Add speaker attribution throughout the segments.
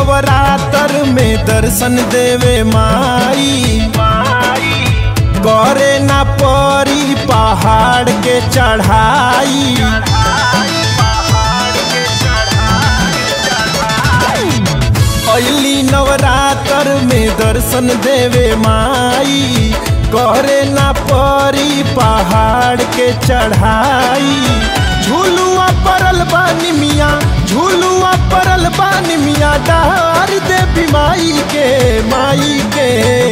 Speaker 1: नवरात्र में दर्शन देवे माई करे ना परी पहाड़ के चढ़ाई अली नवरात्र में दर्शन देवे माई करे ना परी पहाड़ के चढ़ाई झूलुआ परल बानी मिया झूलुआ परल बानी मिया डार देवी माई के माई के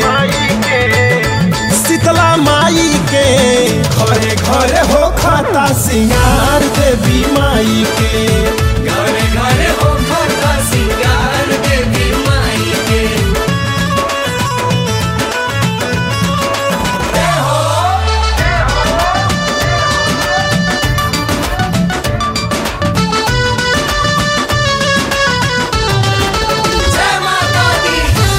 Speaker 1: शीतला माई के घरे घरे हो खाता सिंगार देवी माई के
Speaker 2: घरे घरे हो खाता सिंगार देवी माई के जय हो जय माता दी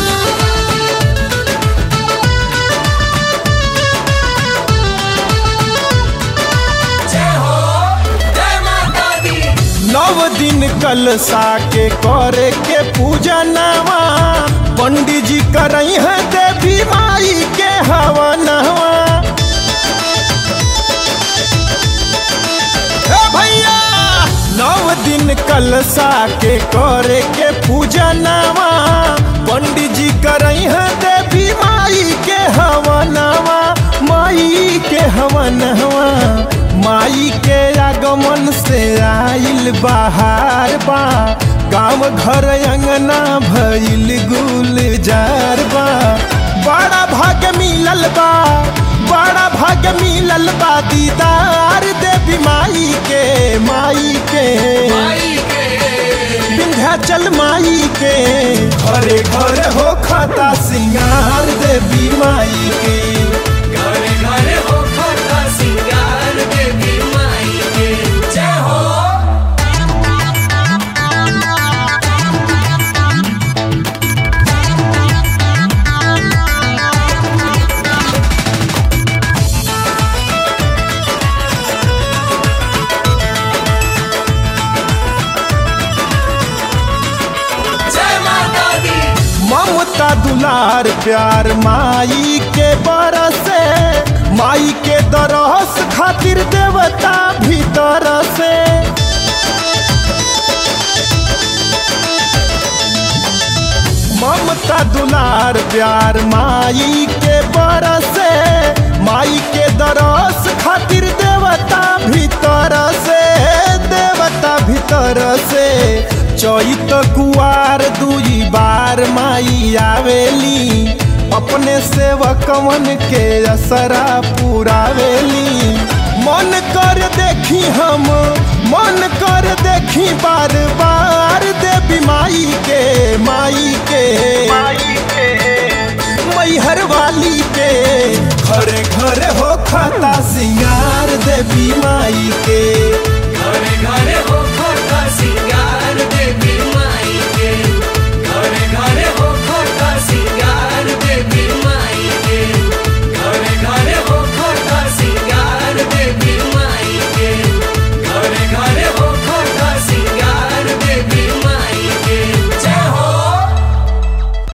Speaker 2: जय हो जय माता दी
Speaker 1: नव दिन कलसा के करे के पूजा नवा पंडित जी करई है देवी माई के हवा नवा ए भैया नव दिन कलसा के करे के पूजा नवा पंडित जी करई है देवी माई के हवा नवा माई के हवा नवा माई के आगमन से आइल बाहर बा गाँव घर अंगना भइल गुलजार बा बड़ा भाग्य मिलल बा बड़ा भाग्य मिलल बा दीदार देवी माई के माई के
Speaker 2: माई के
Speaker 1: विंध्याचल माई के घरे घरे हो खाता सिंगार देवी माई के
Speaker 2: घरे घरे हो खाता सिंगार देवी माई के जय हो जय माता दी
Speaker 1: ममता दुलार प्यार माई के बरसे माई के दरस खातिर देवता भीतर से ममता दुलार प्यार माई के बरसे माई के दरस खातिर देवता भीतर से देवता भीतर से चैत कुआर दुई बार माई आवेली अपने सेवकवन के असरा पुरावेली मन कर देखी हम मन कर देखी बार बार देवी माई के माई के मैहर वाली के घरे घरे हो खाता सिंगार देवी माई के